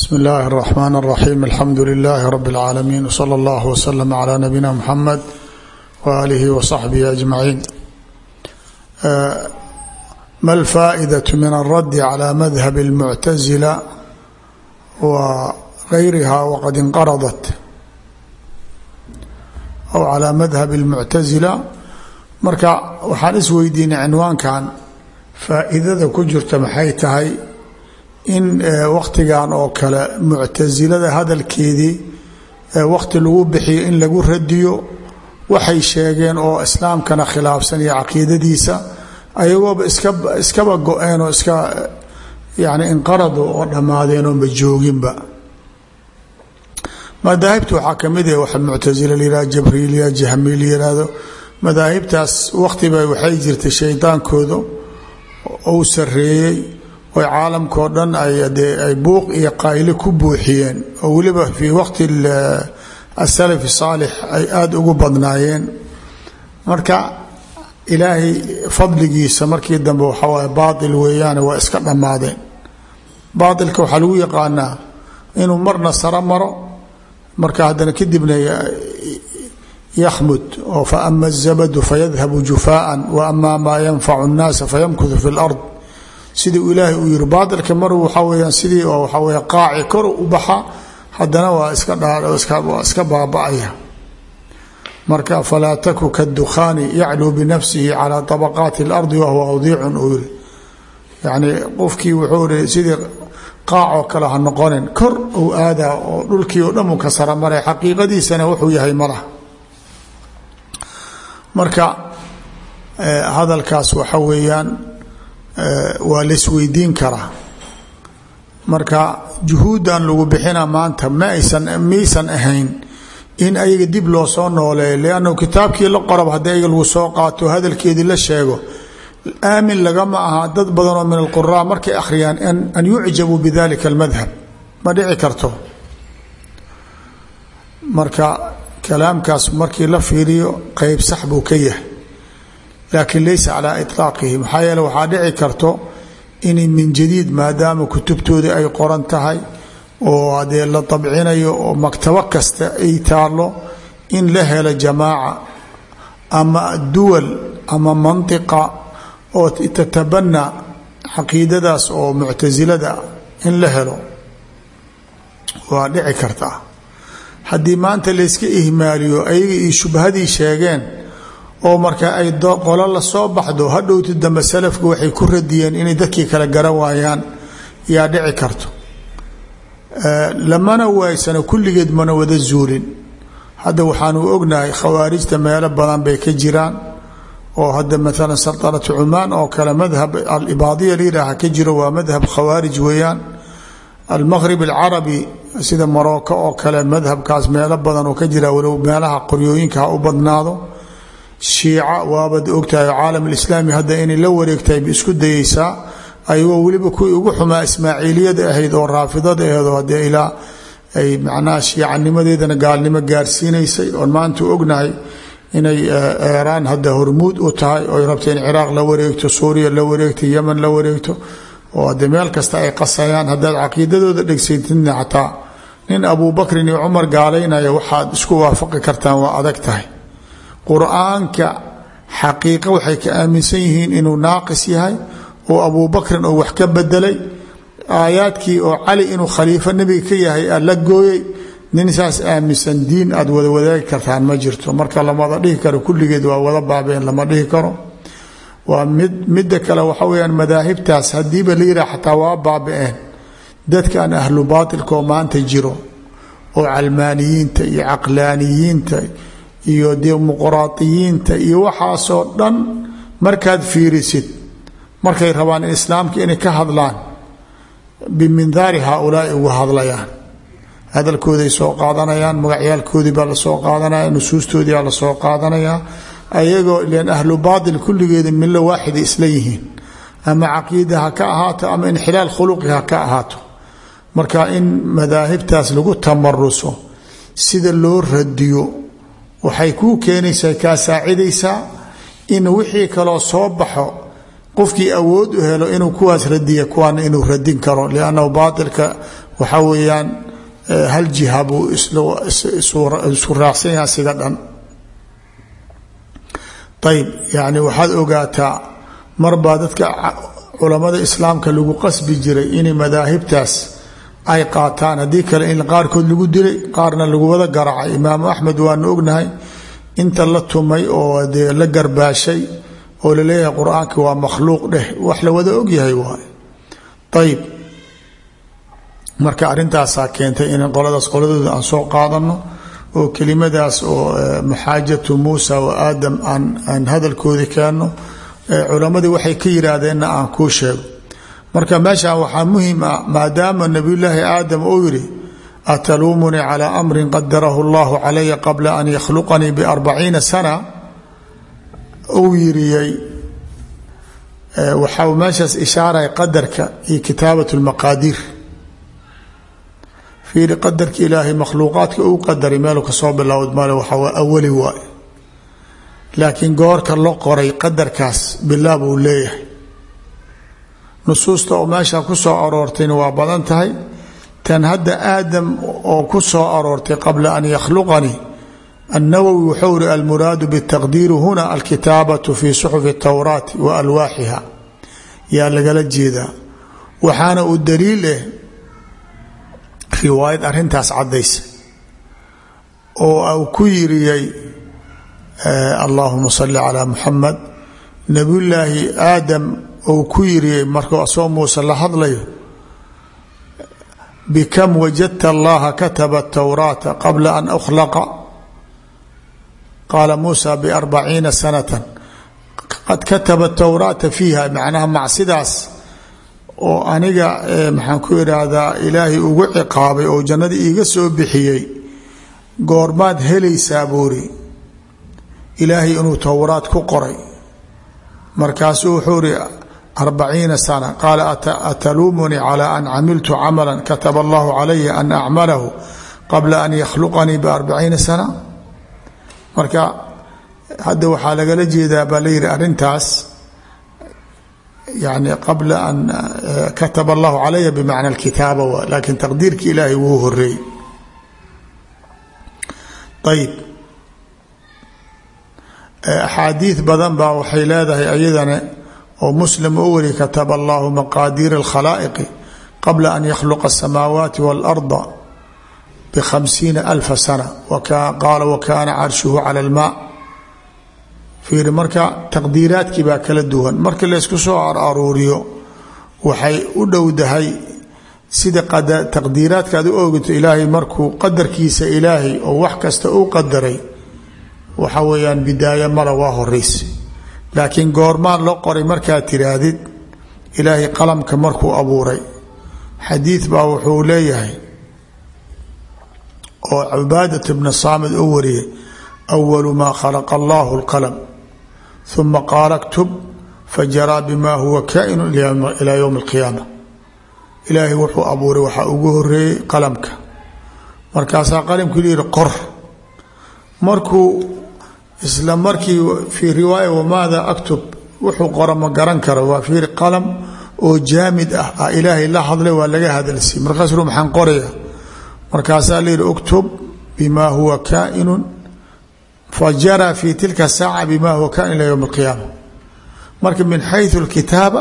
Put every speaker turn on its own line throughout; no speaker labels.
bsmi illaahi اraxmaan اraxiim alxamdu lilaahi rabi اlcaalamiin wsala allah wslm cla nabiyina muxamed waaalihi wasaxbihi ajmaciin ma alfaa'idaة min alraddi clى madhab اlmuctasila wa gayriha waqad inqaradat aw calى madhab اlmuctasila marka waxaan isweydiinay cinwaankan faa'iidada ku jirta maxay tahay in waktigan oo kale muctasilada hadalkeedii wakti lagu bixiyo in lagu radiyo waxay sheegeen oo islaamkana khilaafsan iyo caqiidadiisa ayagooba iska iskaba go-een oo iska yani inqarado oo dhammaadeen oo ma jooginba madaahibta waxaa kamid ah waxa muctasila layihah jabriiliya jahmi la yihahdo madaahibtaas waktiba waxay jirtay shaydaankooda ou sareeyey oy caalamkao dhan ay buuq iyo qayli ku buuxiyeen oo weliba fii waqti asalafi saalix ay aada ugu badnaayeen marka ilaahay fadligiisa markii dambe waxaa waay baatil weeyaane waa iska dhammaadeen baatilka waxaa lagu yaqaanaa inuu marna saro maro marka haddana kadibna yakhmud oo fa ama azabadu fayadhabu jufaaan wa ama maa yanfacu nnaasa fayamkudu fi lard sidii uu ilaahay uu yihi baatilka mar waxaa weyaan sidii oo waxaa wey qaaci kor u baxa haddana waa iska waa iska baaba-aya marka falaa taku kadukhaani yacluu binafsihi calaa طabaqaati اlardi wahuwa awdiicun uu yihi yani qofkii wuxuu ihi sidii qaacoo kale ha noqonin kor uu aadaa oo dhulkii oo dhan uu ka sara maray xaqiiqadiisana wuxuu yahay malah marka hadalkaas waxa weeyaan waa laisweydiin karaa marka juhuuddan lagu bixina maanta maaysan maysan ahayn in ayaga dib loo soo nooleeyo liannahu kitaabkii la qorab haddii ayaga lagu soo qaato hadalkeedii la sheego aamin lagama aha dad badan oo min alquraa markay akhriyaan an yucjabuu bidalika almadhab ma dhici karto marka kalaamkaas markii la fiiriyo qeyb sax buu ka yahay laakiin laysa calaa iطlaaqihi maxaa yeele waxaa dhici karto inay min jadiid maadaama kutubtoodii ay qoran tahay oo hadee la dabcinayo oo maktabo kasta ay taallo in la helo jamaaca ama duwal ama mantiqa oo tatabana caqiidadaas oo muctasilada in la helo waa dhici kartaa haddii maanta layska ihmaaliyo ayaga iyo shubhadii sheegeen oo marka ay qolo la soo baxdo hadhowti dambe salafku waxay ku radiyeen inay dadkii kale garan waayaan yaa dhici karto lamana waaysano kulligeed mana wada zuulin hadda waxaanu ognahay khawaarijta meelo badan bay ka jiraan oo hadda maalan saltanatu cumaan oo kale madhab alibaadiya layidhaaha ka jiro waa madhab khawaarij weeyaan almaqrib alcarabi sida marocco oo kale madhabkaas meelo badan oo ka jira walow meelaha qoryooyinka ha u badnaado shiica waabad ogtahay caalam alislaami hadda inay la wareegtahay ba isku dayeysaa ayagoo weliba kuwii ugu xumaa ismaaciiliyada ahayd oo raafidada ahayd oo haddee ilaa ay macnaha shiicanimadeedana gaalnimo gaarsiinaysay oon maanta ognahay inay eeraan hadda hormuud u tahay ooy rabta in ciraaq la wareegto suuriya la wareegto yeman la wareegto oo haddee meel kasta ay qasayaan haddaad caqiidadooda dhegsaytidna xataa nin abuubakrin iyo cumar gaalaynaya waxaad isku waafaqi kartaan waa adag tahay qur-aanka xaqiiqa waxay ka aaminsan yihiin inuu naaqis yahay oo abuubakrin oo wax ka bedelay aayaadkii oo cali inuu khaliifo nebiga ka yahay aa la gooyey nin saas aaminsan diin aad wada wadaagi kartaan ma jirto marka lamada dhihi karo kulligeed waa wada baabeen lama dhihi karo waa mid midda kale waxa weyaan madaahibtaas haddiiba la yidhah xataa waa baaba-een dadkan ahlu baatilkaoo maanta jiro oo calmaaniyiinta iyo caqlaaniyiinta iyo dimuqraadiyiinta iyo waxaasoo dhan markaad fiirisid markay rabaan in islaamka inay ka hadlaan bimindaari haaulaai uga hadlayaan hadalkooday soo qaadanayaan magacyaalkoodii baa lasoo qaadanaya nusuustoodii baa lasoo qaadanayaa ayagoo ilan ahlu baatil kulligeeda milo waaxida isla yihiin ama caqiida ha ka ahaato ama inxilaal khuluqi ha ka ahaato marka in madaahibtaas lagu tamaruso sida loo radiyo waxay kuu keenaysaa kaa saacidaysaa in wixii kaloo soo baxo qofkii awood u helo inuu kuwaas radiya kuwaana inuu radin karo liannahu baatilka waxaa weeyaan hal jiha buu isu raacsan yaha siga dhan ayb yani waxaad ogaataa marbaa dadka culamada islaamka lagu qasbi jiray inay madaahibtaas ay qaataan haddii kale in qaarkood lagu dilay qaarna lagu wada garaacay imaamu axmed waanu ognahay inta la tumay oo dee la garbaashay oo laleeyahay qur-aanki waa makhluuq dheh wax la wada ogyahay waay ayib marka arintaasaa keentay in qoladaas qoladooda aan soo qaadano oo kelimadaas oo maxaajatu muusa wa aadam aan hadalkoodi keenno culammadii waxay ka yidhaahdeenna aan kuu sheego marka meeshaan waxaa muhim ah maadaama nabiyulaahi aadam uu yidhi ataluumunii calaa amrin qadarahu allahu calaya qabla an yakhluqanii biarbaciina sana uu yiriyey waxaa meeshaas ishaaray qadarka iyo kitaabat lmaqaadiir fiiri qadarka ilaahay makhluuqaadka uu qadaray meelu kasoo bilowd male waxaa waa awali waay laakiin goorka la qoray qadarkaas bilaab uu leeyahay nusuusta oo meesha ku soo aroortayna waa badan tahay tan hadda aadam oo ku soo aroortay qabla an yakhluqanii annawowi wuxuu ri almuraadu bitaqdiiri huna alkitaabatu fi suxufi towraati wa alwaaxiha yaa lagala jeedaa waxaana uu daliil eh riwaayad arintaas caddaysa oo uu ku yiriyey allahuma salli calaa muxamed nabiyullaahi aadam uu ku yiriyey markuu asoo muuse la hadlayo bikam wajadta allaha kataba towraata qabla an ukhlaqa qaala muusa biarbaciina sanatan qad kataba towraata fiiha macnaha macsidaas oo aniga maxaan ku idhaahdaa ilaahay ugu ciqaabay oo jannada iiga soo bixiyey goormaad helaysaa buuri ilaahay inuu towraad ku qoray markaasuu wuxuu ri arbaciina sana qaala ataluumunii calaa an camiltu camala kataba allahu calaya an acmalahu qabla an yakhluqanii biarbaciina sana marka hadda waxaa lagala jeedaa baa la yihi arrintaas yani qabla an kataba allahu calaya bimacna alkitaaba wa laakiin taqdiirki ilaahay wuu horeeyey ayib axaadiid badan baa waxay leedahay ayadana oo muslim u wari kataba allahu maqaadiira alkhalaa'iqi qabla an yakhluqa asamaawaati waalarda bikhamsiina alfa sana qaala wakaana carshuhu cala almaa fiiri marka taqdiiraadkii baa kala duwan marka laysku soo aruuriyo waxay u dhowdahay sida taqdiiraadka ad u ogato ilaahay markuu qadarkiisa ilaahay oo wax kasta u qadaray waxa weeyaan bidaayo mala waa horeysa laakiin goormaan loo qoray markaad tiraahdid ilaahay qalamka markuu abuuray xadiid baa wuxuu leeyahay oo cubaadat bna saamid u wariyay awalu maa khalaqa allahu lqalam uma qaala ktub fajaraa bima huwa kaa'inu ilaa yowmi alqiyaama ilaahay wuxuu abuuray waxaa ugu horeeyey qalamka markaasaa qalamkii liyihi qor markuu isla markii fii riwaaya wamaada aktub wuxuu qora ma garan karo waa fiiri qalam oo jaamid ah a ilaahay la hadlay waa laga hadalsiiy markaasuu maxaan qoraya markaasaa la yihi uktub bima huwa kaa'inu fajara fi tilka saaca bima huwa kain ila ywm اlqiyaama marka min xayu اlkitaaba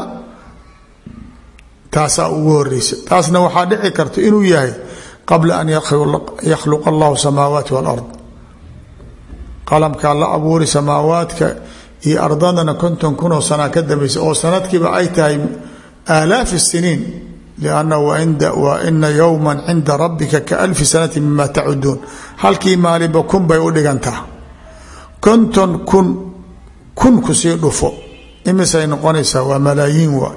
taasaa ugu horeysa taasna waxaa dhici karta inuu yahay qabla an yakhluqa allahu samaawaati wاlard qalamkaa la abuuri samaawaadka iyo ardadana konton kunoo sanaa ka dambaysa oo sanadkiiba ay tahay aalaaf الsiniin لأnna waina yowma cinda rabika kaalfi sanati mima tacuduun halkii maalinba kun bay u dhigantaa konton kun kun kusii dhufo imisay noqonaysaa waa malaayiin waa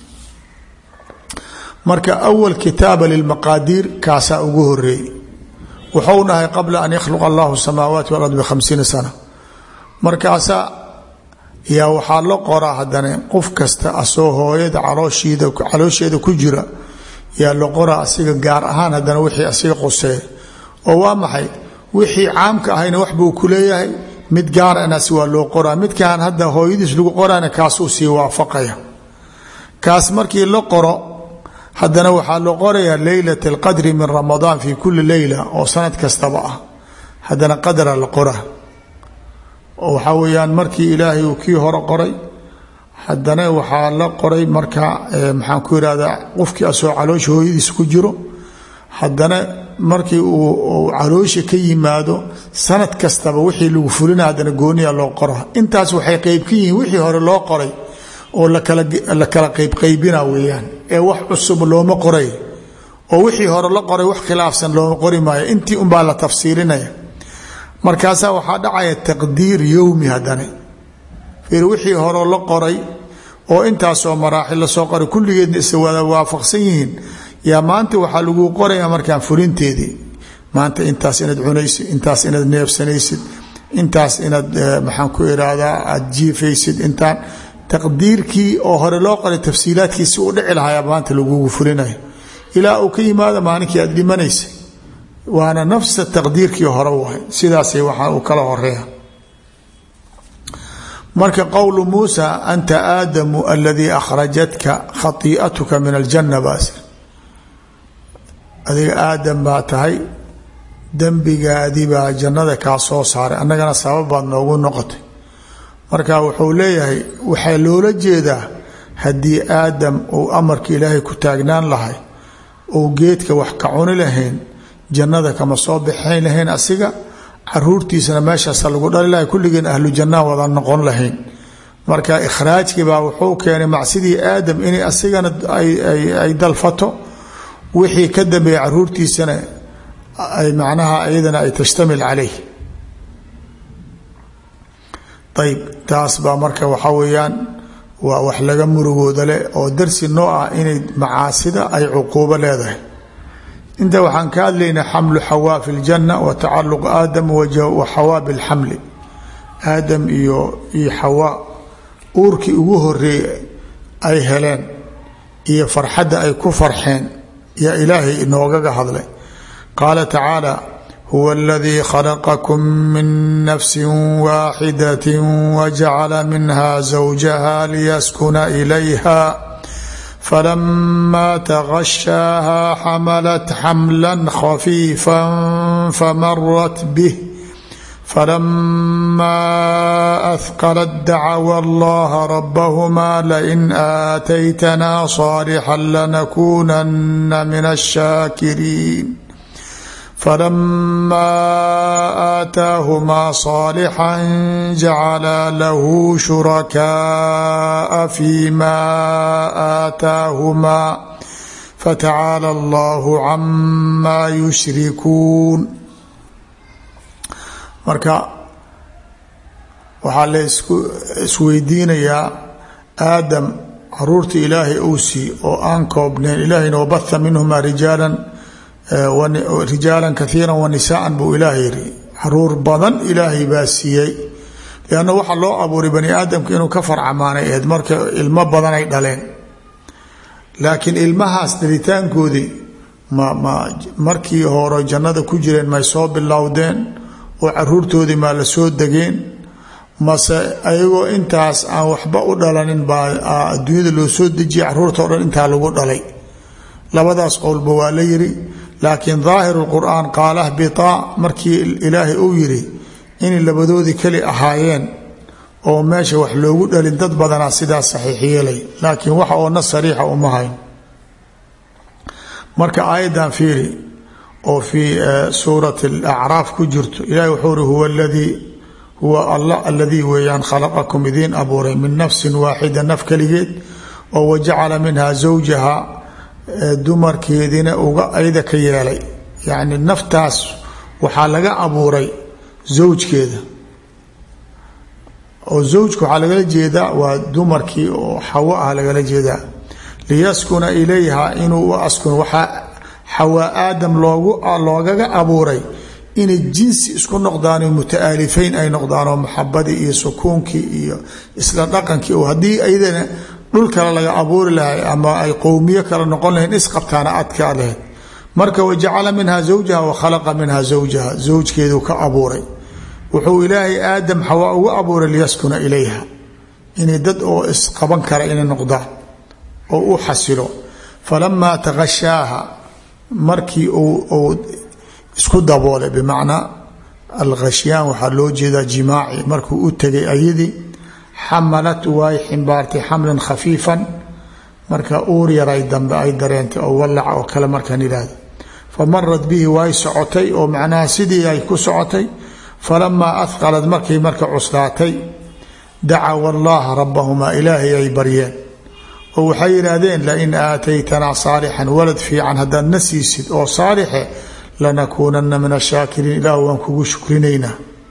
marka awal kitaaba lilmaqaadiir kaasaa ugu horeeyey wuxuu dhahay qabla an yakhluqa allahu samaawaati walard bikhamsiina sana markaasaa yaa waxaa la qoraa haddana qof kasta asoo hooyada calooshiida caloosheeda ku jira yaa la qoraa asiga gaar ahaan haddana wixii asiga qoseeya oo waa maxay wixii caamka ahayna wax buu ku leeyahay mid gaaranaas waa loo qoraa midkaan hadda hooyadiis lagu qoraana kaasuu sii waafaqaya kaas markii la qoro haddana waxaa loo qorayaa leylat alqadri min ramadaan fi kuli leyla oo sanad kastaba ah haddana qadra la qora oo waxaa weeyaan markii ilaahay uu kii hore qoray haddana waxaa la qoray marka maxaan ku irahdaa qofkii asoo caloosha hooyadiisa ku jiro haddana markii uu caloosha ka yimaado sanad kastaba wixii lagu fulina haddana gooniya loo qora intaas waxay qeyb ka yihiin wixii hore loo qoray oo la kala qeybqeybina weeyaan ee wax cusub looma qoray oo wixii hore la qoray wax khilaafsan looma qori maayo intii unbaa la tafsiirinaya markaasaa waxaa dhacaya taqdiir yowmi haddana fiir wixii hore la qoray oo intaasoo maraaxil lasoo qoray kulligeedna is wada waafaqsan yihiin yaa maanta waxaa lagu qoraya markaan fulinteedii maanta intaas inaad cunaysid intaas inaad neefsanaysid intaas inaad maxaan ku irahdaa aada jiifaysid intaan taqdiirkii oo hore loo qoray tafsiilaadkiisi u dhici lahayaa maanta lagugu fulinayo ilaa uu ka yimaado maalinkii aad dhimanaysay waana nafsa taqdiirkii hore wahay sidaasay waxaa uu kala horeeya marka qowlu muusa anta aadamu aladii akhrajatka khaii'atuka min aljanna baas adiga aadam baa tahay dembigaadii baa jannada kaa soo saaray annagana sabab baad noogu noqotay marka wuxuu leeyahay waxaa loola jeedaa haddii aadam uu amarka ilaahay ku taagnaan lahay uu geedka wax ka cuni lahayn jannada kama soo baxayn lahayn asiga caruurtiisana meeshaasa lagu dhali lahay kulligeen ahlu jannaa wada noqon lahayn marka ikhraajkiibaa wuxuu keenay macsidii aadam inay asigana ay dalfato wixii ka dambeeya caruurtiisana ay macnaha iyadana ay tashtamil calayh ayb taas baa marka waxaa weeyaan waa wax laga murugooda leh oo darsi noo ah inay macaasida ay cuquubo leedahay inta waxaan ka hadlaynaa xamlu xawaa fi ljanna wa tacaluq aadam wa xawaa bilxamli aadam iyo iyo xawaa uurkii ugu horeeyey ay heleen iyo farxadda ay ku farxeen yaa ilaahay inoogaga hadlay qaala tacaala huwa aladii khalaqakum min nafsi waaxidati wajacala minha zawjaha liyaskuna ilayha فلما تغشاها حملت حملا خفيفا فمرت به فلما أثقلت دعوا الله ربهما لئن آتيتنا صالحا لنكونن من الشاكرين فلما آتاهما صالحا جعلا له شركاء فيما آتاهما فتعالى الله عما يشركون marka waxaa la isweydiinayaa aadam caruurta ilaahay uu sii oo aan koobnayn ilaahayna wabaha minhuma rijaalan rijaalan kaiira wanisaan buu ilaah yiri caruur badan ilaahay baa siiyey lanna waxaa loo abuuray bani aadamka inuu ka farcamaanay aheyd marka ilmo badan ay dhaleen laakiin ilmahaas dhalitaankoodii ma ma markii hore jannada ku jireen may soo bilowdeen oo caruurtoodii maa la soo degeen mase ayagoo intaas aan waxba u dhalanin baa adduunyada loo soo dejiyay caruurta o dhan intaa lagu dhalay labadaas qowlba waa la yiri laakiin daahiru lqur'aan qaala hbitaa markii ilaahay uu yidhi inay labadoodii keli ahaayeen oo meesha wax loogu dhalin dad badanaa sidaas saxiix yeelay laakiin waxa oo na sariixa uma hayn marka aayaddan fiiri oo fii suurati alacraaf ku jirto ilahi wuxuu uri huwa ladii huwa allah aladii weeyaan khalaqakum idiin abuuray min nafsin waaxida naf keligeed oo wajacala minha zawjaha dumarkeediina uga ayda ka yeelay yacni naftaas waxaa laga abuuray zawjkeeda oo zawjka waxaa lagala jeedaa waa dumarkii oo xawo ah lagala jeedaa liyaskuna ilayha inuu u askun waxaa xawaa aadam loogu loogaga abuuray inay jinsi isku noqdaanoo muta'aalifayn ay noqdaanoo maxabadii iyo sukuunkii iyo isla dhaqankii oo haddii ayadana dhul kale laga abuuri lahay ama ay qowmiyo kale noqon lahayn isqabtaana adkaa lahayd marka wajacala minha zawjaha wa khalaqa minha zawjaha zawjkeedu ka abuuray wuxuu ilaahay aadam xawaa ugu abuuray liyaskuna ilayha inay dad oo isqaban kara inay noqdaan oo u xasilo falamaa takashaaha markii uu isku daboolay bimacnaa alkhashyaan waxaa loo jeedaa jimaaci markuu u tegay ayadii xamalat way ximbaartay xamlan khafiifan marka uur yaray dambe ay dareentay oo wallaca oo kale markaan idhaahdo famarad bihi way socotay oo macnaha sidii ay ku socotay falamaa ahqalad markay marka cuslaatay dacaw allaha rabbahumaa ilaahay ay baryeen oo waxay yidhaahdeen lain aataytanaa saalixan walad fiican haddaad na siisid oo saalixe lanakuunana min ashaakiriin ilaah waan kugu shukrinaynaa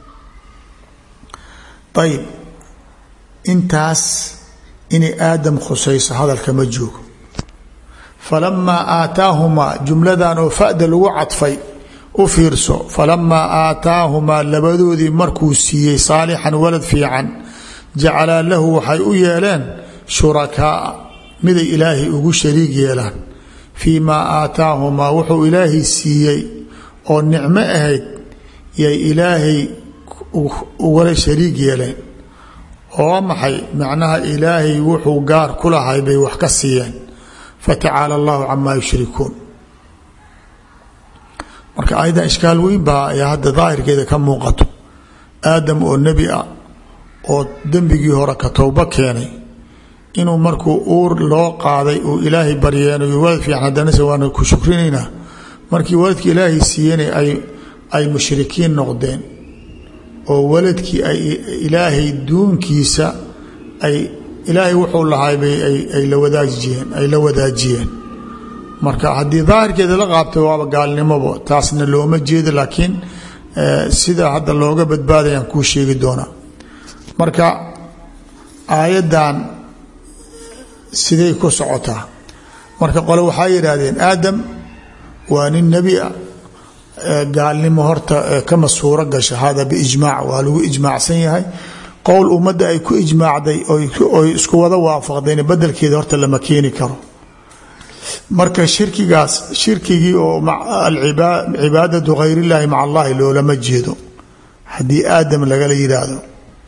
ayib intaas inay aadam khusayso hadalka ma joogo falamaa aataahumaa jumladan oo fada lagu cadfay u fiirso falamaa aataahumaa labadoodii markuu siiyey saalixan walad fiican jacalaa lahu waxay u yeeleen shurakaaa miday ilaahay ugu shariig yeelaan fii maa aataahumaa wuxuu ilaahay siiyey oo nicmo ahayd yay ilaahay ugala shariig yeeleen oo maxay macnaha ilaahay wuxuu gaar ku lahay bay wax ka siiyeen fatacaala allahu camaa yushrikuun marka ayadan ishkaal weyn baa ayaa hadda daahirkeeda ka muuqato aadam oo nebi ah oo dembigii hore ka towbo keenay inuu markuu uur loo qaaday uu ilaahay baryeenayo walad fiican haddanase waana ku shukrinaynaa markii waladkii ilaahay siiyeenay ay ay mushrikiin noqdeen oo waladkii ay ilaahay duunkiisa ay ilaahay wuxuu lahay bay ay la wadaajiyeen ay la wadaajiyeen marka haddii daahirkeeda la qaabtay waaba gaalnimobo taasna looma jeedo laakiin sida hadda looga badbaadayaan kuu sheegi doonaa marka aayaddan siday ku socotaa marka qole waxaa yidhaahdeen aadam waa nin nebi ah gaalnimo horta kama suuro gasha hada biijmaac waa lagu ijmaacsan yahay qowl ummadda ay ku ijmaacday oy isku wada waafaqdeen bedelkeeda horta lama keeni karo marka shirkigaas shirkigii oo cibaadatu hayr illaahi maca allahi loolama jeedo haddii aadam lagala yidhaahdo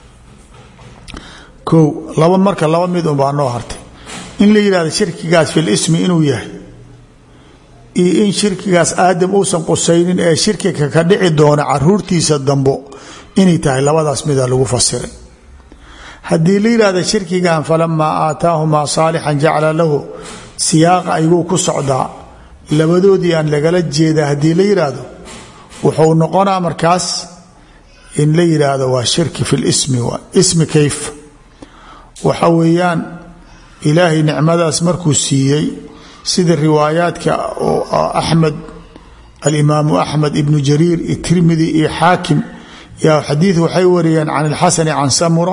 ko laba marka laba mid unbaa noo hartay in la yidhahdo shirkigaas fi lismi inuu yahay iyo in shirkigaas aadam uusan qusaynin ee shirkiga ka dhici doona caruurtiisa dambo inay tahay labadaas mida lagu fasiray haddii la yidhahdo shirkigan falamaa aataahumaa saalixan jacala lahu siyaaqa ayuu ku socdaa labadoodii aan lagala jeeda haddii la yidhaahdo wuxuu noqonaa markaas in la yidhaahdo waa shirki fi lismi waa ismi kayf waxa weeyaan ilaahay nicmadaas markuu siiyey sida riwaayaadka oo axmed alimaamu axmed ibnu jariir iyo tirmidi iyo xaakim yaa xadiid waxay wariyeen can ilxasani can samura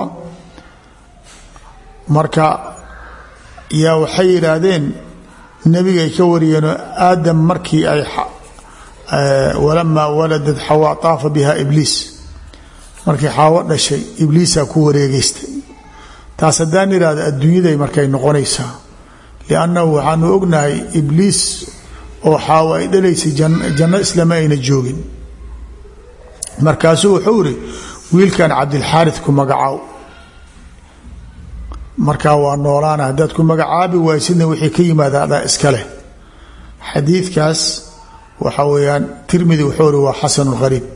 marka yaa waxay yidhaahdeen nebigay ka wariyeenoo aadam markii ay walamaa waladad xawaa taafa biha ibliis markii xaawo dhashay ibliisaa ku wareegeystay taas haddaan idhahdo adduunyaday markay noqonaysaa liannahu waxaanu ognahay ibliis oo xaawo ay dhalaysay janno islama ayna joogin markaasuu wuxuu iri wiilkan cabdilxaarid ku magacaaw markaa waa noolaana haddaad ku magacaabi waysidna wixii ka yimaada adaa iska leh xadiidkaas waxa weeyaan tirmidi wuxuu iri waa xasanu hariib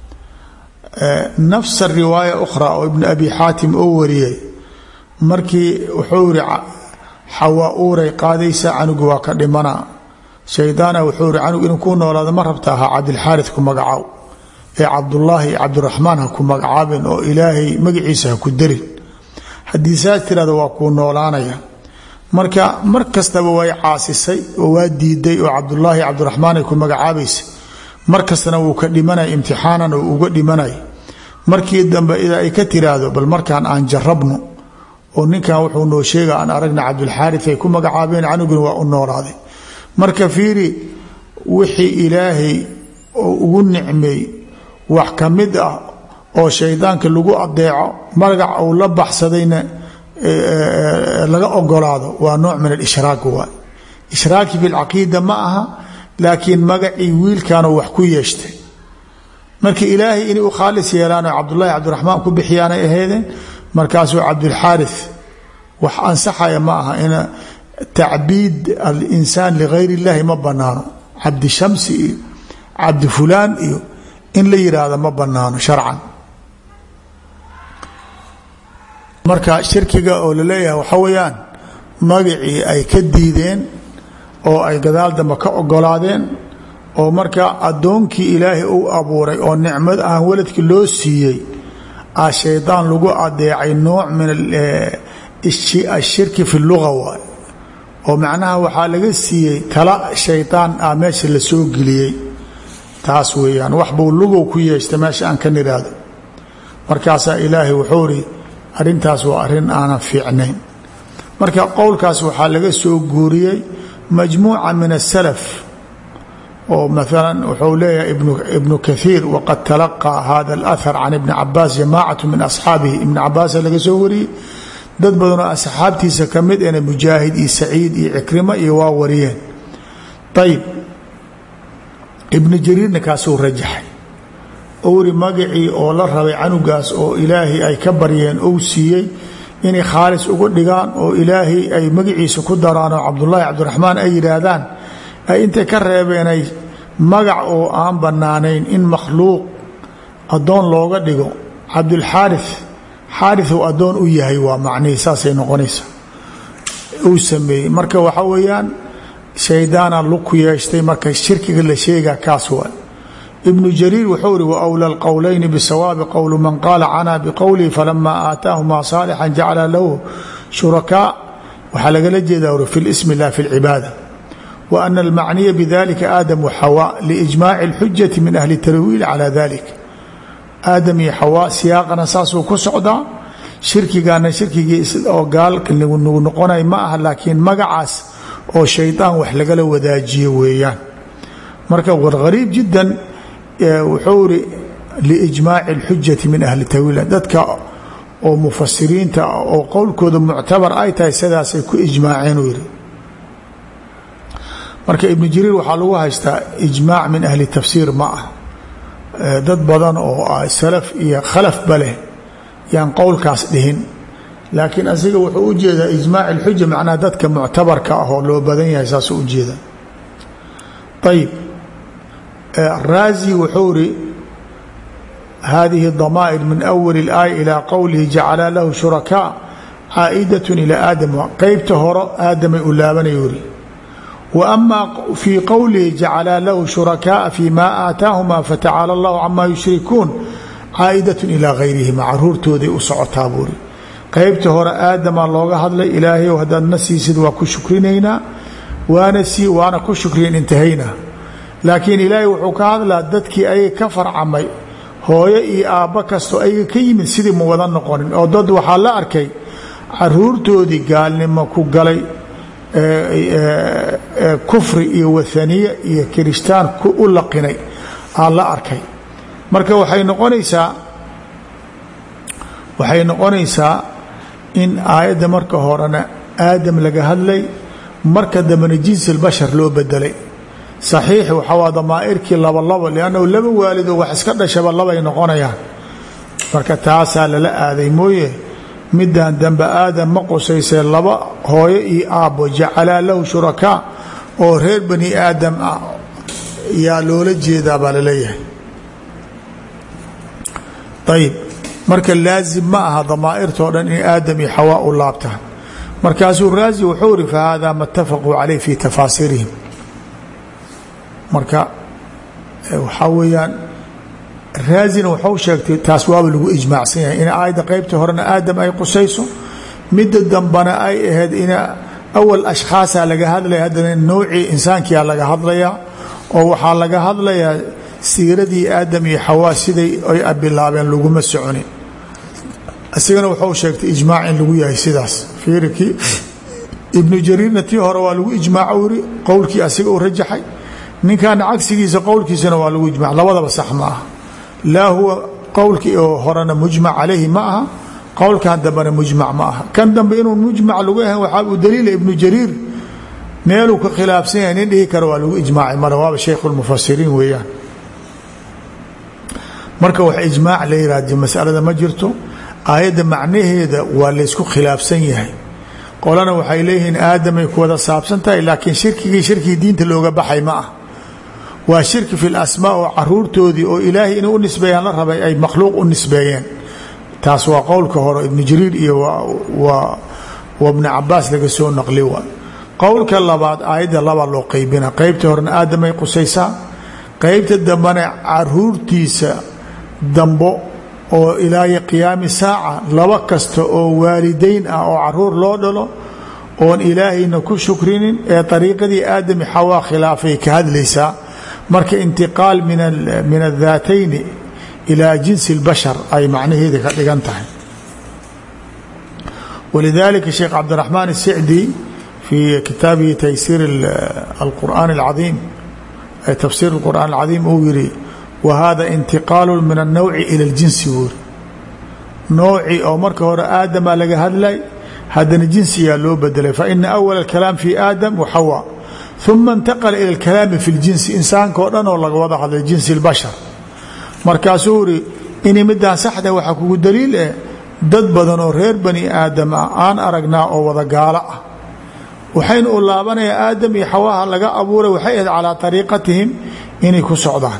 nafsa riwaaya ukhra oo ibnu abi xaatim oo wariyay markii wuxuu iri xawaa uuray qaadaysa canugu waa ka dhimana shaydaana wuxuu iri canug inuu ku noolaado ma rabta ahaa cabdilxaarid ku magacaaw ee cabdullaahi iyo cabdiraxmaan ha ku magacaabin oo ilaahay magaciisa ha ku darin haddii saas tirahdo waa kuu noolaanaya marka mar kastaba way caasisay oo waa diiday oo cabdulaahi cabdiraxmaan ay ku magacaabaysa mar kastana wuu ka dhimanay imtixaanan oo uga dhimanay markii dambe idaa ay ka tiraahdo bal markaan aan jarabno oo ninkan wuxuu noo sheega aan aragna cabdulxaari ay ku magacaabeen canuguna waa u noolaaday marka fiiri wixii ilaahay oo ugu nicmeey wax ka mid ah oo shaydaanka lagu adeeco magac uu la baxsadayna laga ogolaado waa nooc min alishraak waay ishraaki bilcaqiida ma aha laakiin magacii wiilkanoo wax ku yeeshtay marka ilaahay inay u khaalis yeelaan oo cabdulahi cabdiraxmaan ku bixiyaanay ahaydeen markaasuu cabdulxaari wax ansaxaya ma aha tacbiid alinsaan ligayr اllahi ma banaano cabdi shamsi iyo cabdi fulaan iyo in la yidhaahdo ma banaano sharcan marka shirkiga oo laleeyahay waxa weeyaan magacii ay ka diideen oo ay gadaal dambe ka ogolaadeen oo marka addoonkii ilaahay uu abuuray oo nicmad aan waladki loo siiyey a shaydaan lagu adeecay nooc min ashirki fi luga waay oo macnaha waxaa laga siiyey tala shaydaan ah meesha la soo geliyey taas weeyaan wax buu lugow ku yeeshtay meesha aan ka nidhaahdo markaasaa ilaahay wuxuu ri arrintaas waa arrin aanan fiicnayn marka qowlkaas waxaa laga soo guuriyey majmuuca min asalaf oo maalan wuxuu leeyahay ibnu kaiir waqad talaqaa hada alahar can ibni cabaas jamaacatu min asxaabihi ibni cabaasa laga soo wariyey dad badanoo asxaabtiisa ka mid ena mujaahid iyo saciid iyo cikrima iyo waa wariyeen ayib ibnu jariirna kaasuu rajaxay owri magacii oo la rabay canugaas oo ilaahay ay ka baryeen ou siiyey inay khaalis uga dhigaan oo ilaahay ay magaciisa ku daraan oo cabdullaahi cabdiraxmaan ay yidhaahdaan ay intay ka reebeenay magac oo aan bannaanayn in makhluuq addoon looga dhigo cabdulxaari xaariu addoon u yahay waa macnihii saasay noqonaysa uu sameeyey marka waxa weeyaan shaydaana lug ku yeeshtay marka shirkiga la sheegaa kaas waa ibnu jariir wuxuu ri wawla lqowlayni bisawaabi qowlu man qaala canaa biqowlihi falamaa aataahumaa saalixan jacala lahu shurakaa waxaa lagala jeedaa uri fi lismi la fi lcibaada wa ana almacniya bidalika aadam waxawaa liijmaaci اlxujati min ahli tarwiili cala dalik aadam iyo xawaa siyaaqana saasuu ku socdaa shirkigana shirkigii oo gaalka nagu noqonay ma aha laakiin magacaas oo shaydaan wax lagala wadaajiyo weeyaan marka war hariib jiddan wuxuu iri liijmaaci اlxujati min ahli tawiil dadka oo mufasiriinta oo qowlkooda muctabar ay tahay sidaasay ku ijmaaceen uu yidhi marka ibnu jariir waxaa lagu haystaa ijmaac min ahli tafsiir ma ah dad badan oo salaf iyo khalafba leh yaan qowlkaas dhihin laakiin asiga wuxuu u jeedaa ijmaac اlxuja macnaha dadka muctabarka ah oo loo badan yahay saasuu u jeeda ayib raazi wuxuu ri hadihi damaa'ir min awali اlaaya ilaa qowlihi jacala lahu shurakaa caa'idaة ilى aadam qeybta horo aadamay u laabanayuu ri wa ama fii qowlihi jacala lahu shurakaaa fi ma aataahuma fatacaala اllahu cama yushrikuun caa'idaة ilaa gayrihima caruurtooday u socotaa buuri qeybta hore aadamaa looga hadlay ilaahayow haddaadna siisid waa ku shukrinaynaa waana sii waana ku shukriyan intahaynaa laakiin ilaahay wuxuu ka hadlaa dadkii ayaga ka farcamay hooyo iyo aabbo kastoo ayaga ka yimid sidii ma wada noqonin oo dad waxaa la arkay caruurtoodii gaalnimo ku galay kufri iyo wathaniye iyo kirishtaan u laqinay aa la arkay marka waxay noqonaysaa waxay noqonaysaa in aayadda marka horena aadam laga hadlay marka dambena jinsi lbashar loo bedelay saxiix waxawaa damaa'irkii laba labo liannahu laba waalidoo wax iska dhashaba labay noqonayaan marka taasaa lala aaday mooye middan dambe aadam ma qusaysee laba hooyo iyo aabbo jacalaa lahu shurakaa oo reer bani aadam ah yaa loola jeedaa baa laleeyahay ayib marka laazim ma aha damaa'irtoo dhan in aadam iyo xawaa u laabtaan markaasuu raazi wuxuu iri fahada ma اtafaquu calayh fi tafaasiirihim marka waxaa weeyaan raazina waxau sheegtay taas waaba lagu ijmaacsan yahay in aayadda qeybta horena aadam ay qusayso midda dambana ay ahayd in awal ashkhaasaa laga hadlaya haddana nowcii insaankiyaa laga hadlayaa oo waxaa laga hadlayaa siiradii aadam iyo xawaa siday ay bilaabeen laguma soconin isigana waxau sheegtay ijmaac in lagu yahay sidaas fiirikii ibnu jariirna tii hore waa lagu ijmaaco uri qowlkii asiga u rajaxay ninkana cagsigiisa qowlkiisana waa lagu ijmac labadaba sax ma aha laa huwa qowlkii oo horena mujmac calayhi ma aha qowlkan dambena mujmac ma aha kan dambe inuu mujmac lagu ahan waxaa u daliila ibnu jariir meeluu ka khilaafsan yahay nin dhihi kara waa lagu ijmaacay male waaba shaykhu lmufasiriin weeyaan marka wax ijmaac la yihahdo masalada ma jirto aayadda macnaheeda waa laysku khilaafsan yahay qolana waxay leeyihiin aadamay ku wada saabsan tahay laakiin shirkigii shirkii diinta looga baxay ma ah waa shirki fi lasmaa oo caruurtoodii oo ilaahay inay u nisbeeyaan la rabay ay makhluuq u nisbeeyeen taas waa qowlka hore ibnu jariir iyo waa bni cabaas laga soo naqli wa qowlka labaad aayadda laba loo qeybina qeybta horena aadamay qusaysaa qeybta dambena caruurtiisa dambo oo ilaayo qiyaami saaca laba kasta oo waalidayn ah oo caruur loo dhalo oon ilaahayna ku shukrinin ee ariiqadii aadami xawaa khilaafay ka hadlaysaa marka intiqaal min adhaatayni ilaa jinsi اlbashar ay macnaheeda ka dhigan tahay walidalika sheekh cabdiraxmaan الsicdi fii kitaabihi taysiir alqur'aan اlcaiim tafsiir اlqur'aan اlcadiim uu yihi wa hada intiqaalu min الnowci ilى اljinsi buuri nooci oo marka hore aadama laga hadlay haddana jinsiyaa loo bedelay faina awal اkalaam fi aadam waxawa uma اntaqala ilى اlkalaami fi اljinsi insaanka oo dhan oo laga wada hadlay jinsi اlbashar markaasuu uri inay midaan saxda waxaa kugu daliil eh dad badan oo reer bani aadam ah aan aragnaa oo wada gaalo ah waxayna u laabanayaa aadam iyo xawaaha laga abuuray waxay ahayd calaa ariiqatihim inay ku socdaan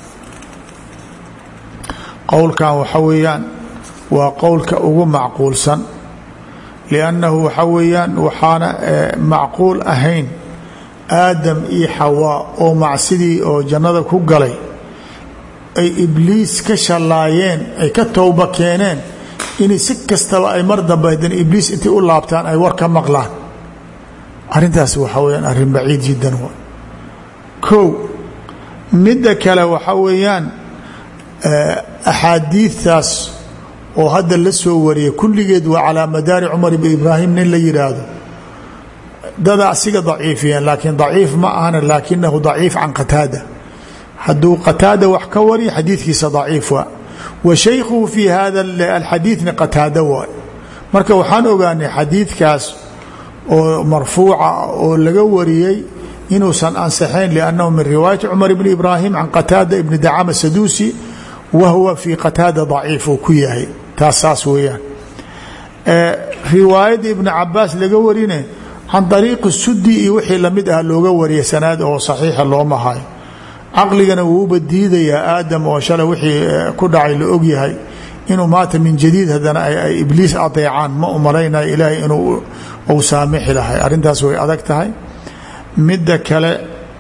qowlkan waxa weeyaan waa qowlka ugu macquulsan liannahu waxa weeyaan waxaana macquul ahayn aadam iyo xawaa oo macsidii oo jannada ku galay ay ibliis ka shallaayeen ay ka towba keeneen inay si kastaba ay mar dambe haddana ibliis intay u laabtaan ay war ka maqlaan arrintaas waxaa weyaan arrin baciid jiddan wa kow midda kale waxaa weeyaan axaadiidtaas oo hadda la soo wariyay kulligeed waa calaa madaari cumar ibn ibraahim nin la yidhaahdo dada asiga daciifiyeen laakiin daciif ma ahana laakinahu daciif can qataada hadduu qataada wax ka wariya xadiidkiisa daciif waa wa shaykhuhu fii hada alxadiidna qataada waay marka waxaan ogaanay xadiidkaas oo marfuuca oo laga wariyey inuusan ansaxayn liannahu min riwaayati cumar ibni ibraahim can qataada ibni dacama saduusi wa huwa fii qataada daciif uu ku yahay taas saas weeyaan riwaayadda ibni cabaas laga warine can ariiqi sudi iyo wixii lamid ah looga wariya sanaad oo saxiixa looma hayo caqligana wuuba diidayaa aadam oo shalay wixii ku dhacay la ogyahay inuu maata min jadiid haddana ay ibliis adeecaan ma umalaynayo ilaahay inuu uu saamixi lahay arrintaas way adag tahay midda kale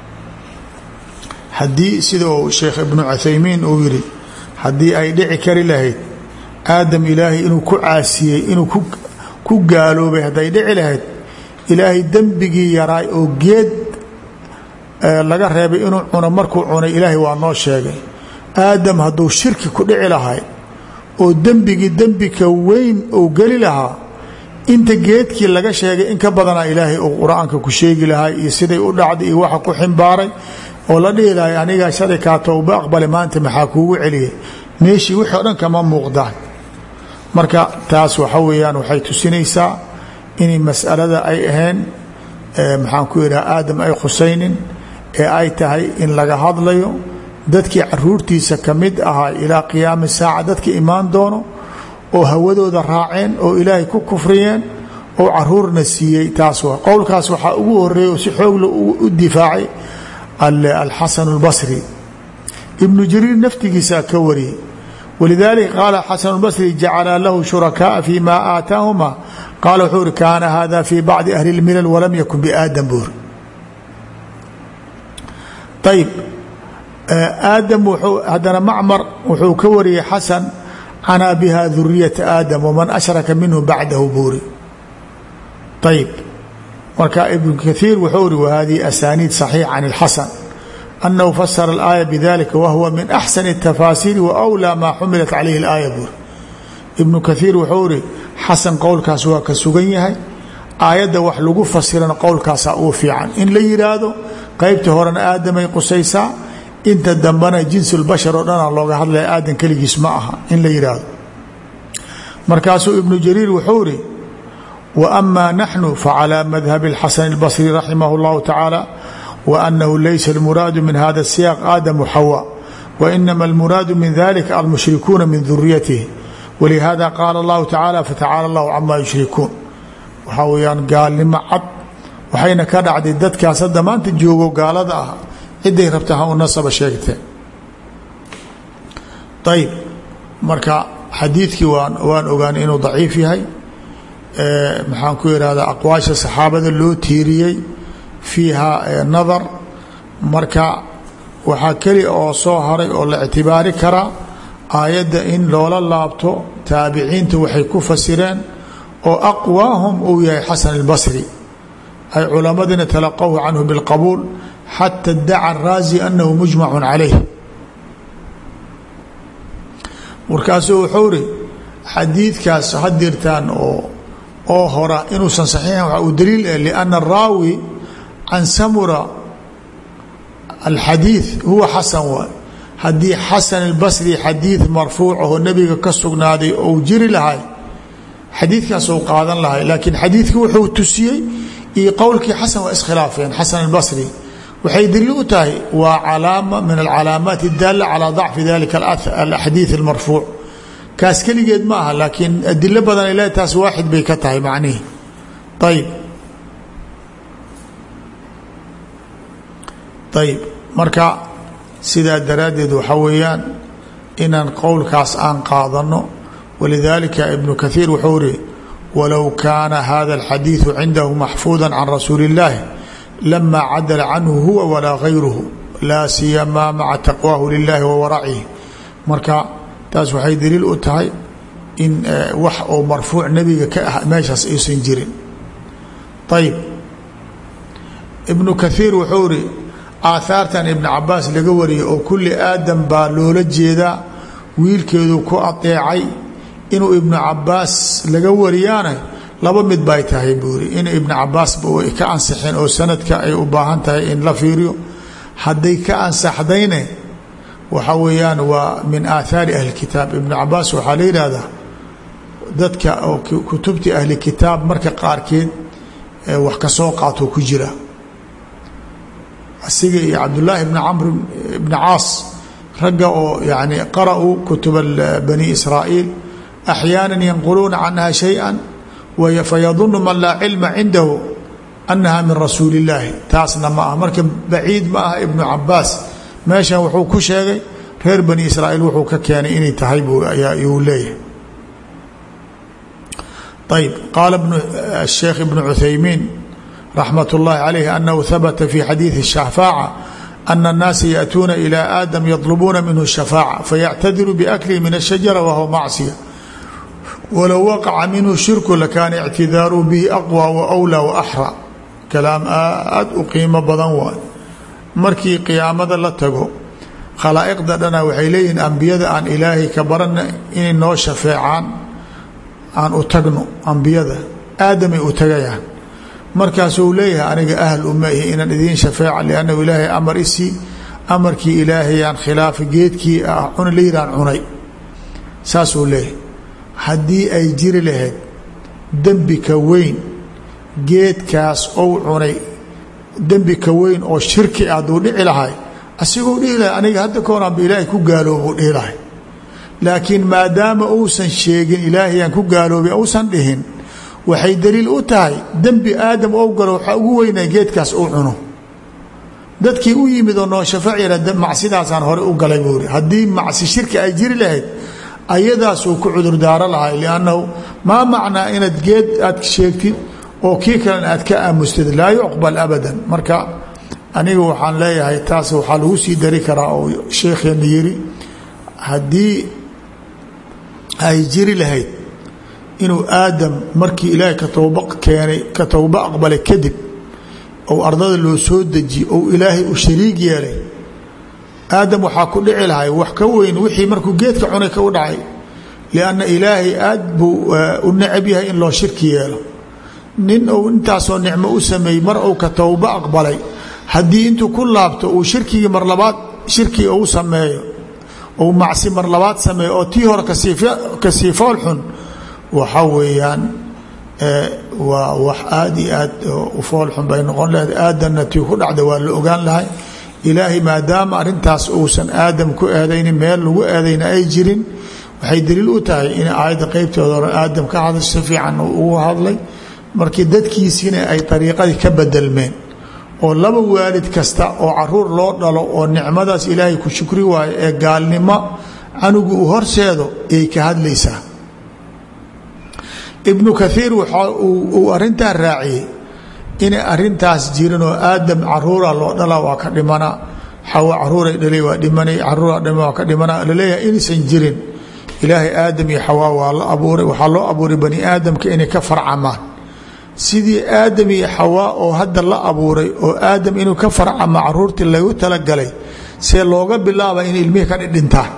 haddii sida uu sheekh ibnu cuthaymiin uu yidhi haddii ay dhici kari lahayd aadam ilaahay inuu ku caasiyey inuu ku gaaloobay hadday dhici lahayd ilaahay dembigii yaraay oo geed laga reebay inuu cuno markuu cunay ilaahay waa noo sheegay aadam hadduu shirki ku dhici lahay oo dembigii dembika weyn uu geli lahaa inta geedkii laga sheegay in ka badanaa ilaahay uu qur-aanka ku sheegi lahay iyo siday u dhacday iyo waxa ku ximbaaray oo la dhihi lahay anigaa shalay kaa towba aqbale maanta maxaa kuugu celiyay meeshii wixii o dhan kama muuqdaan marka taas waxa weeyaan waxay tusinaysaa inay mas'alada ay ahayn maxaan ku idhaha aadam ay khusaynin ee ay tahay in laga hadlayo dadkii caruurtiisa ka mid ahaa ilaa qiyaami saaca dadka imaan doono oo hawadooda raaceen oo ilaahay ku kufriyeen oo caruurna siiyey taas waa qowlkaas waxaa ugu horeeya oo si xoogla u difaacay alxasan اlbasri ibnu jariir naftigiisaa ka wariyey walidaalika qaala xasan اlbasri jacala lahu shurakaaa fi ma aataahuma qaala wuxuu uri kaana hada fi bacdi ahli اlmilal walam yakun biaadam buuri ayb aadam haddana macmar wuxuu ka wariyey xasan canaa biha duriyata aadam waman ashraka minhu bacdahu buuri ayb marka ibn kaiir wuxuu uri wahadihi asaniid صaxiix can اlxasan anahu fasara اlaaya bidalika wahuwa min axsani الtafaasiiri waأwlى maa xumilat calayhi اlaaya buuri ibnu kaiir wuxuu iri xasan qowlkaas waa ka sugan yahay aayadda wax lagu fasirana qowlkaasaa ugu fiican in la yidhaahdo qaybta horena aadamay qusaysaa inta dambena jinsulbashar oo dhana looga hadlaya aadan keligiis ma aha in la yidhaahdo markaasuu ibnu jariir wuxuu iri wa ama naxnu facalى madhabi اlxasan اlbasri raximah اllahu tacaala wa anahu laysa اlmuraadu min hada الsiyaaq aadamu xawa wainama اlmuraadu min dalika almushrikuuna min duriyatihi walihada qaala اllahu tacaala fatacala اllahu cama yushrikuun waxaa weyaan gaalnimo cad waxayna ka dhacday dadkaas hadda maanta joogo gaalada ah ciday rabta ha u nasaba sheegteen ayb marka xadiidkii waan waan ogaanay inuu daciif yahay maxaan ku ihahdaa aqwaasha saxaabada loo tiiriyey fiiha nadar marka waxaa keliya oo soo haray oo la ictibaari karaa aayadda in loola laabto taabiciinta waxay ku fasireen oo aqwaahum uu yahay xasan اlbasri ay culamadiina talaqahu canhu biاlqabuul xata daca araazi anahu mujmacu calayh markaasuu wuxuu ri xadiidkaas hadirtaan oo oo hora inuusan saxiixin waxa uu daliil eh lianna araawi can samura alxadiid huwa xasan waay haddii xasan albasri xadiid marfuuc ahoo nebiga ka sugnaaday ou jiri lahay xadiidkaas ou qaadan lahay laakiin xadiidkii wuxuu tusiyey iyo qowlkii xasan waa iskhilaafeen xasan albasri waxay daliil u tahay waa calaama min alcalaamaat اdaala calى dacfi dalika axadiiث اlmarfuuc kaas keligeed ma aha laakiin adilo badan ile taas waaxid bay ka tahay macnihi ayb ayb marka sidaa daraaddeed waxa weeyaan inaan qowlkaas aan qaadano walidalika ibnu kahiir wuxuu ri walow kaana hada اlxadiiثu cindahu maxfuuda can rasuuli اllahi lama cadala canhu huwa walaa gayruhu laa siyamaa maca taqwaahu lilahi wa waracihi marka taas waxay daliil u tahay in wax oo marfuuc nebiga ka ah meeshaas aysan jirin ayb ibnu kahiir wuxuu ri aahaartan ibn cabaas laga wariyay oo kulli aadam baa loola jeedaa wiilkeedu ku adeecay inuu ibnu cabaas laga wariyaana laba mid bay tahay buuri in ibnu cabaasba ay ka ansixeen oo sanadka ay u baahan tahay in la fiiriyo hadday ka ansaxdayne waxa weeyaan waa min aathaari ahli kitaab ibnu cabaas waxaa la yidhaahdaa dadka oo kutubtii ahli kitaab marka qaarkeed wax ka soo qaato ku jira asiga iyo cabdullaahi bni camr bni caas ragga oo yani qara'uu kutuba bani israa'iil axyaana yanquluuna canha shayئa fayadunu man laa cilma cindahu annaha min rasuuli اllaahi taasna ma ah marka baciid ma aha ibnu cabaas meeshan wuxuu ku sheegay reer bani israa'iil wuxuu ka keenay inay tahay yuu leeyahay ayb qaala sheekh ibnu cuthaymiin raxmat اllahi calayh anahu habata fi xadiidi الshafaaca ana الnaasa yaأtuuna ilى aadam yطlubuuna minhu الshafaaca fayactadiru biaklihi min الshajara wahuwa macصiya walow waqaca minhu shirku lakaana ictidaaruhu bihi aqwى waأwlى waaxra kalaam aad u qiimo badan waay markii qiyaamada la tago khalaa'iqda dhana waxay leeyihiin ambiyada aan ilaahay ka barana inay noo shafeecaan aan u tagno ambiyada aadamay u tagayaan markaasuu leeyahay aniga ahl uma ihi inaan idiin shafeeca liannahu ilaahay amar isii amarkii ilaahayaan khilaafa geedkii ah cuna layiraan cunay saasuu leeyahay haddii ay jiri lahayd dembi ka weyn geedkaas ou cunay dembi ka weyn oo shirki ah hadduu dhici lahay asiguu dhihi lahay aniga hadda koonaanba ilaahay ku gaaloobuu dhihi lahay laakiin maadaama uusan sheegin ilaahayaan ku gaaloobay uusan dhihin waxay daliil u tahay dembi aadam ou galo waxaa ugu weynaa geedkaas uu cuno dadkii u yimid oo noo shafaac yara macsidaasaan hore u galay buuri haddii macsi shirki ay jiri lahayd ayadaasuu ku cudurdaaro lahay liannahu maa macnaa inaad geed aad sheegtid oo kii kalena aad ka aamustid laa yuqbal abadan marka aniga waxaan leeyahay taas waxaa lagu sii dari karaa oo sheekheena yiri haddii ay jiri lahayd inuu aadam markii ilaahay ka towba keenay ka towba aqbalay kadib ou ardada loo soo dejiye ou ilaahay u shariig yeelay aadam waxaa ku dhici lahay wax ka weyn wixii markuu geedka cunay ka u dhacay lianna ilaahay aad buu u necab yahay in loo shirki yeelo nin uu intaasoo nicmo u sameeyey mar uu ka towba aqbalay haddii intuu ku laabto uu shirkigii mar labaad shirkii uu sameeyo ou macsi mar labaad sameeyo oo tii hore kasii fool xun waxa weeyaan waa wax aad iyo aad u fool xun bay noqon lahayd aadanna tii ku dhacda waa la ogaan lahay ilaahay maadaama arrintaas uusan aadam ku eedaynin meel lagu eedayna ay jirin waxay daliil u tahay in aayadda qeybteeda hore aadam ka hadasho si fiican ugu hadlay markii dadkiisiina ay dariiqadii ka bedelmeen oo laba waalid kasta oo caruur loo dhalo oo nicmadaas ilaahay ku shukri waayo ee gaalnimo canugu uu horseedo ayay ka hadlaysaa ibnu kaiir waxa uu arintaa raaciyey inay arintaas jirin oo aadam caruura loo dhala waa ka dhimana xawa caruuray dhalay waa dhimanay caruura dhima waa ka dhimana laleeyahay inaysan jirin ilaahay aadam iyo xawaa waa la abuuray waxaa loo abuuray bani aadamka inay ka farcamaan sidii aadam iyo xawaa oo hadda la abuuray oo aadam inuu ka farcamo caruurtii lagu talagalay see looga bilaaba in ilmihii ka dhidhintaan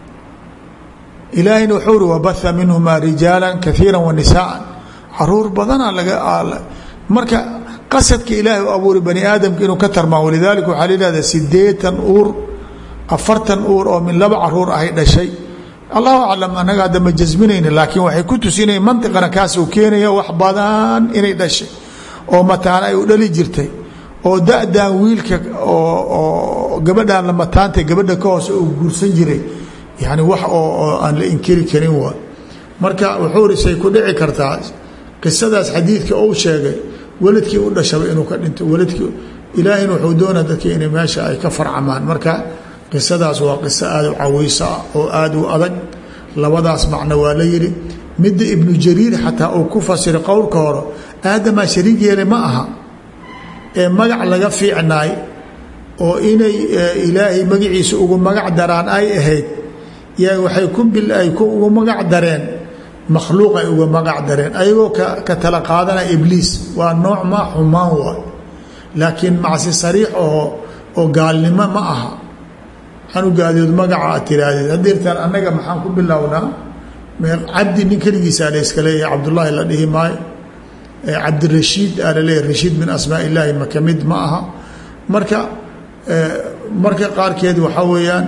ilaahayna wuxuu uri wabaha minhumaa rijaala kaiira wa nisaaan caruur badana laga marka qasadka ilaahay u abuuray bani aadamka inuu ka tarmaan walidaalika waxaa layihahda sideetan uur afartan uur oo min laba caruur ahay dhashay allahu aclam anaga hadda ma jasminayna laakiin waxay ku tusinaya mantiqana kaasuu keenaya wax badan inay dhashay oo mataana ay u dhali jirtay oo da-dan wiilka oo gabadhan la mataantay gabadha ka hoose uu guursan jiray yani wax oo aan la inkiri karin waa marka wuxuu risay ku dhici kartaa qisadaas xadiidka uu sheegay weladkii u dhashaba inuu ka dhinto weladkii ilaahayna wuxuu doonaa dadkii inay meesha ay ka farcamaan marka qisadaas waa qiso aada u caweyso ah oo aada u adag labadaas macno waa la yidhi midda ibnu jariir xataa uu ku fasiray qowlka hore aadamaa shariig yeelay ma aha ee magac laga fiicnaay oo inay ilaahay magaciisa ugu magac daraan ay ahayd yaa waxay ku ay ugu magac dareen makhluuq ay uga magac dareen ayagoo ka tala qaadana ibliis waa nooc ma xumaan waay laakiin macsi sariix oo oo gaalnimo ma aha xanugaadood magaca aad tiraahdeed hadeertaan annaga maxaan ku bilownaa cabdi nin keligiisaa la iska leeyahay cabdullaahi la dhihi maayo cabdirashiid aa la leeyahy rashiid min asmaa illaahi ma kamid ma aha marka marka qaarkeed waxaa weeyaan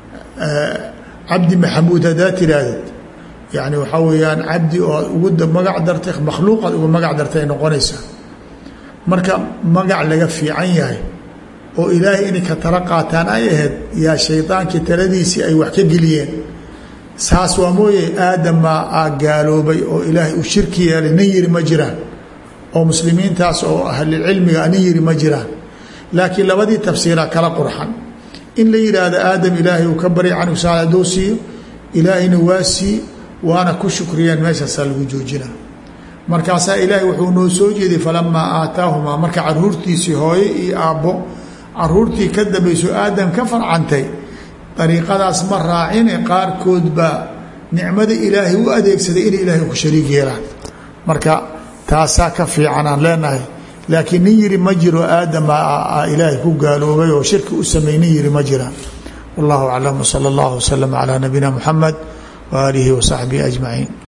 cabdi maxamuud haddaa tiraahdeed yani waxaa weeyaan cabdi oo ugu magac dartay makhluuqaad uga magac dartay ay noqonaysaa marka magac laga fiican yahay oo ilaahay inay ka tala qaataan ay ahayd yaa shaydaankii taladiisii ay wax ka geliyeen saas waa mooye aadamaa aa gaaloobay oo ilaahay uu shirki yeelay nin yiri ma jiraan oo muslimiintaas oo ahlilcilmiga nin yiri ma jiraan laakiin labadii tafsiiraa kala qurxan in la yidhaahdo aadam ilaahay uu ka barya canug saal hadduu siiyo ilaahayna waa sii waana ku shukriyeen meeshaasaa lagu joojina markaasaa ilaahay wuxuu noo soo jeeday falamaa aataahumaa marka caruurtiisii hooye iyo aabbo caruurtii ka dambayso aadam ka farcantay dariiqadaas ma raacine qaarkood baa nicmada ilaahay u adeegsaday inay ilaahay ku shariig yeelaan marka taasaa ka fiican aan leenahay laakiin nin yiri ma jiro aadama ilaahay ku gaaloobay oo shirki u samey nin yiri ma jiraan wallahu aclam wsala allahu waslama calaa nabiyina muxamed waaalihi wasaxbihi ajmaciin